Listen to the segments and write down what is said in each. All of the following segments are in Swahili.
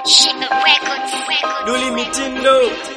Shika Records. Duli Mitindo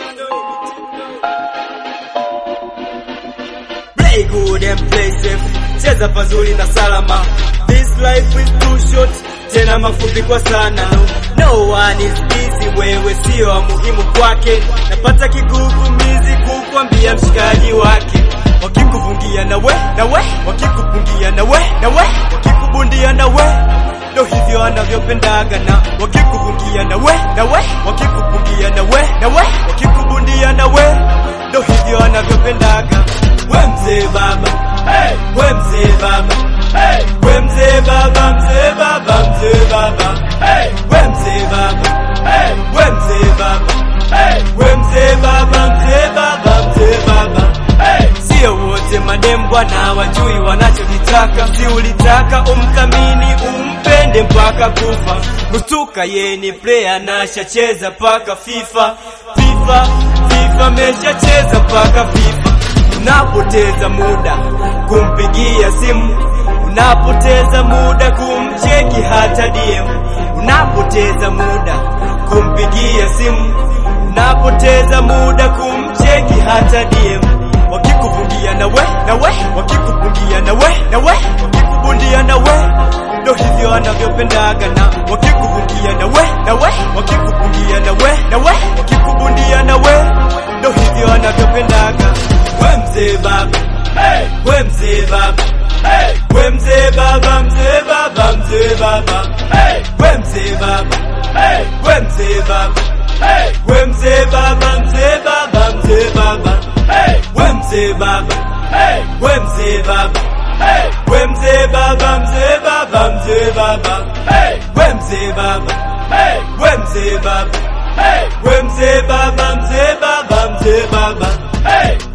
Play good and play safe Cheza pazuri na salama This life is too short Tena mafupi kwa sana No, no one is busy Wewe sio wa muhimu kwake Napata kigugumizi kukwambia mshikaji wake Wakikufungia na we, na we Wakikupungia na we, na we Wakikubundia na we ndo hivyo anavyopendaga na wakikufungia na we na we wakikupungia na we na we wakikubundia na we ndo hivyo anavyopendaga we mzee baba hey. we mzee baba hey. we mzee baba mzee baba mzee baba hey. we mzee baba hey. we mzee baba hey. we mzee baba mzee baba mzee baba hey. sio wote madem bwana wajui wanachokitaka si ulitaka umthamini umpende mpaka kufa kustuka ye ni player na shacheza paka fifa fifa fifa meshacheza paka fifa unapoteza muda kumpigia simu unapoteza muda kumcheki hata DM unapoteza muda kumpigia simu unapoteza muda kumcheki hata DM wakikufungia na we na we wakikupungia na we na we wakikubundia na we ndo hivyo anavyopendaga na wakikufungia na we na we wakikupungia na we na we wakikubundia na we ndo hivyo anavyopendaga we mzee baba hey. we mzee baba hey. we mzee baba mzee baba mzee baba hey. we mzee baba hey. we mzee baba hey. we mzee baba mzee baba mzee baba hey. we mzee baba hey. we mzee baba hey. we mzee baba mzee baba mzee baba hey. we mzee baba hey. we mzee baba hey. we mzee baba mzee baba mzee baba hey.